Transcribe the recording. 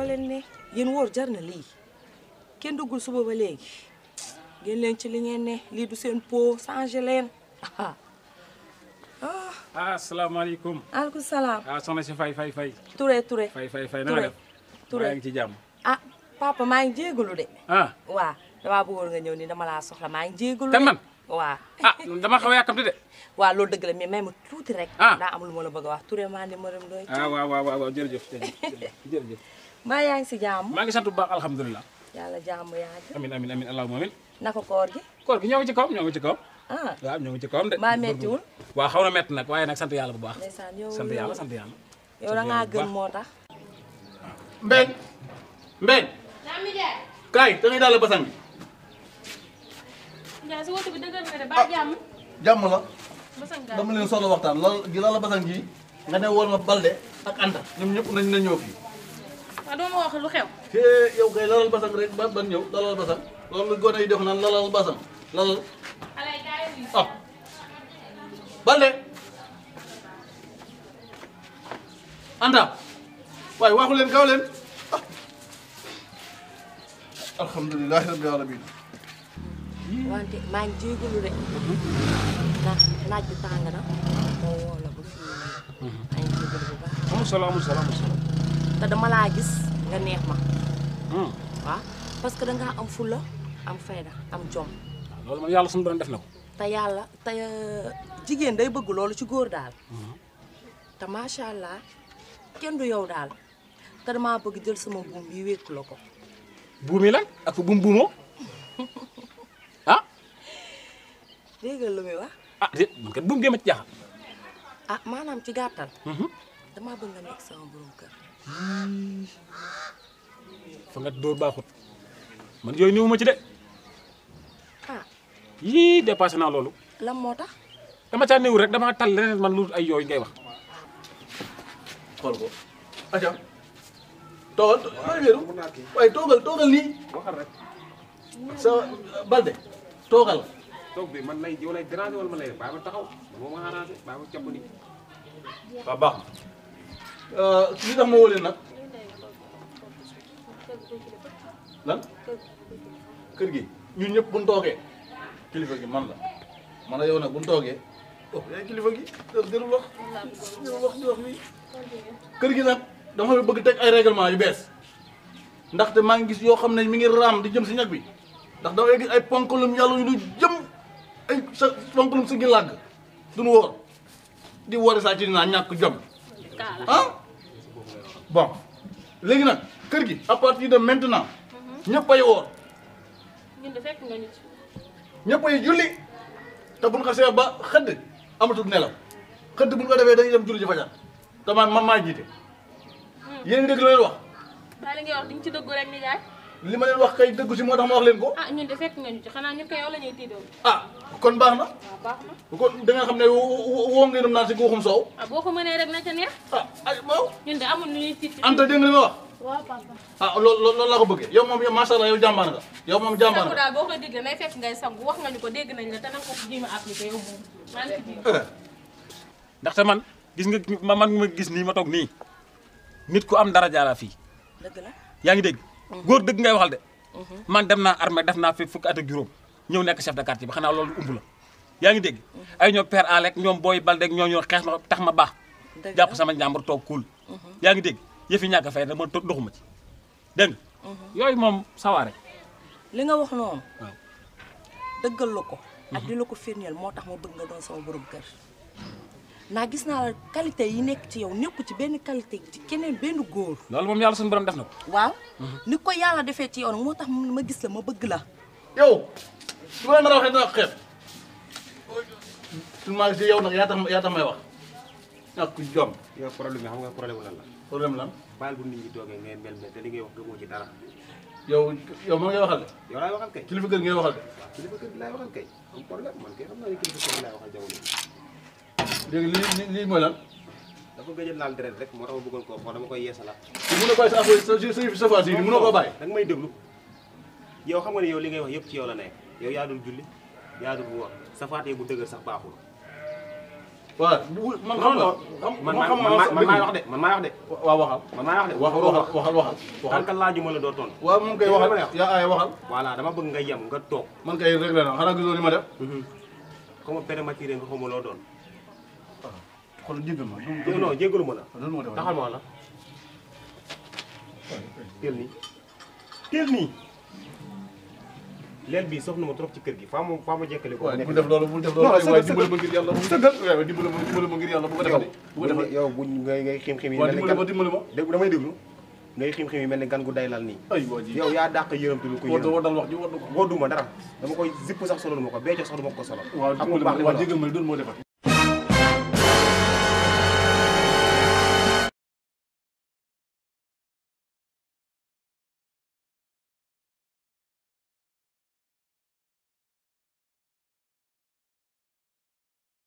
loo leen ne yéen wóor jar na lii kenn duggul suba ba léegi ngeen leen ci li ngeen ne lii du seen po changé leen ah ah asalaamaaleykum. aleykum salaam ah soxna si fay fay fay. Touré Touré fay fay fay na nga def. Touré maa ngi ci jàmm. ah papa maa ngi jégalu de ah waa damaa bëggoon nga ñëw ni dama laa soxla maa ngi jégalu kan de man. waa ah dama xaw a yàkkamti de. waa loolu dëgg la mais may ma tuuti rek Ah. daa am lu ma la bëgg a wax Touré maa ni maram doy ah waaw waaw waaw jërëjëf jërëjëf jërëjëf. mbaa yaa ngi si jàmm maa ngi sant bu baax alhamdulilah. yàlla jàmm yàgg amin amin amin allahumma amin. naka koor gi koor gi ñoo ngi ci kawam ñoo ngi ci kawam. ah waaw ñoo ngi ci kawam de. mbaa mettiwul waaw xaw na metti nag waaye nag sant yàlla bu baax. ndeysaan yow sant yow- yàlla sant yàlla. yow da ngaa gën moo tax Mbeng Mbeng kaay da ngay daal basang bi Ndiaye si woote bi dëggal nga de ba jàmm. jàmm la Basang gaal dama leen soxla waxtaan lal gi lal la basang ji nga ne woon ma Balde ak Anta ñoom ñëpp nañ na ñëw fii waaw doo ma wax lu xew. te yow kay lalal basang rek ba ban ñëw lalal basang loolu gone yi def naan lalal basang lalal xale yi kaay yi. ah Balde Anta waaye waxu leen gaaw leen ah alhamdulilahi rabbil alamin wante maa ngi jégalu de ndax naaj bi tàng na moo woo la ba fii maa ngi jégalu bu baax amul solo amul solo amul solo. te dama laa gis nga neex ma Hmm. waaw parce que dangaa am fulla am fayda am jom waaw loolu man yàlla suñu borom def na ko. te yàlla te jigéen day bëgg loolu ci góor daal te macha allah kenn du yow daal te damaa bëgg jël sama buum bi wékku la ko buumi lan ak buum buumoo ah dégg nga lu muy wax ah déet man kat buum géema ci jaaxal. ah maanaam ci gàttal damaa bëgg nga nekk sama borom kër fa nga dóor baaxut man yooyu néew ma ci de ah yii dépassé naa loolu lan moo tax dama caa néew rek damaa tal leneen man lu ay yooyu ngay wax. xool ko aca toogal maa ngi wéeru waaye toogal toogal nii waxal rek sa balde toogal toog bi man lay yow lay déranger wala man lay bàyyi ma taxaw moo ma arrangé bàyyi ma jàpp ni waaw baax na li tax ma woo leen nag lan kër gi ñun ñëpp buñ toogee kilifa gi man la man la yow nag buñ toogee oh yaay kilifa gi jërul wax jërul wax di wax nii kër gi nag dama fi bëgg teg ay règlement yu bees ndaxte maa ngi gis yoo xam ne mi ngi raam di jëm si ñag bi ndax damay gis ay ponkalum yàlla yu du jëm ay sa ponkalum si ngi làgg duñu wóor di woori saa ci dinaa ñàkk jom ah bon léegi nag kër gi à partir de maintenant ñëpp ay woor ñun de fekk nga ñu ci. ñëpp ay julli te buñ xasee ba xëdd amatul nelaw xëdd buñ ko defee dañuy dem julli ji fajar te man man maa jiite yéen ngi dégg lu leen wax waaye li ngay wax di nga ci dëggu rek ni jaay. li ma leen wax kay dëggu si moo tax ma wax leen ko ah ñun de fekk nga ñu ci xanaa ñun ko yow la ñuy tiidoo. ah kon baax na waaw baax na. kon da nga xam ne wo- wo- woo ngeenum naan si guuxum soow ah boo ko mënee rek na ca neex. ah ay waaw ñun de amul lu ñuy tiit. Anta dégg nga li ma wax waaw papa. ah loolu loolu laa ko bëggee yow moom yow macha allah yow jàmbaar nga yow moom jàmbaar sangu nga daal boo koy digle nay fekk ngay sangu wax nga ñu ko dégg nañ la te nanga ko jéem a appliqué yow moom. maa ngi ci biir. Eh, ndaxte man gis nga ma man ma gis nii ma toog nii nit ku am dara jaara fii dëgg la yaa ngi dégg góor dëgg ngay waxal de man dem naa armée def naa fi fukki at ak juróom ñëw nekk chef de quartier bi xanaa loolu umb la yaa ngi dégg ay ñoom père Alec ñoom booy Balde ak ñoo ñoo xeex ma tax ma baax dëgg jàpp la sama njàmbur toog kuul yaa ngi dégg yëfi ñàkk a fay dama to- doxuma ci dégg nga yooyu moom sawaare li nga wax noonu waaw dëggal la ko ak di la ko firndeel moo tax ma bëgg nga doon sama borom kër ndax gis naa la qualité yi nekk ci yow nekku ci benn qualité ci keneen benn góor loolu moom yàlla suñu borom def na ko waaw ni ko yàlla defee ci yow nag moo tax ma gis la ma bëgg la yow su ma la nar a waxee dina xeeb su ma gisee yow nag yaa tax yaa tax may wax ñàkk jom yow problème bi xam nga problème lan la problème lan baal bu nit ñi toogee ngay mel mel te li ngay wax gëmoo ci dara yow yow man ngay waxal de yow laay waxal kay kilifa kër ngay waxal de kilifa kër gi laay waxal kay am problème man kay xam naa ne kilifa kër gi laay waxal jamono bi léegi lii lii lii mooy lan dafa gëj a laal deret rek moo tax ma bëggoon koo xool dama koy yeesalaat di mun a bàyyi sa affaire sa sa sa phase yi mënoo koo bàyyi da nga may déglu yow xam nga ne yow li ngay wax yëpp ci yow la nekk yow yaa dul julli yaa dul woor sa faatee bu dëgër sax baaxul waaw man xam nga xam man man xam man nga man maay wax de man maay wax de waaw waxal man maay wax de waxal waxal waxal waxal tant waxal que laajuma la doo tontu waaw moom kay Dégg nga waxal ma ne wax. yaa ay waxal voilà dama bëgg nga yem nga toog man kay réglé na xanaa gisoo li ma def comme prématuré nga xamul loo doon xool jéggal ma jé non jéggalu ma la loolu moo def taxal ma wax la teel nii teel nii leel bii soxna ma trop ci kër gi faa ma faa ma jekkale ko waaye nekk bul def loolu bul def Non, loolu waaye sëgal, dimbali ma ngir yàlla bu sëgal waaye dimbali ma dimbali ma ngir yàlla bu ko defati bu ko defati yow buñ ngay ngay xim xim yi waaw mel ni dimbali ma gan dimbali ma dégg damay déglu ngay xim xim yi mel ni gan gu day lal nii ay waa ji yow yaa dàq yërëmtu lu ko war yërëm war dal wax ji war na ko wodduma dara dama koy zipp sax solo ma ko becco sax du ma ko solo waaw xam nga bu baax li waaw ma la jéggal ma doon moo defati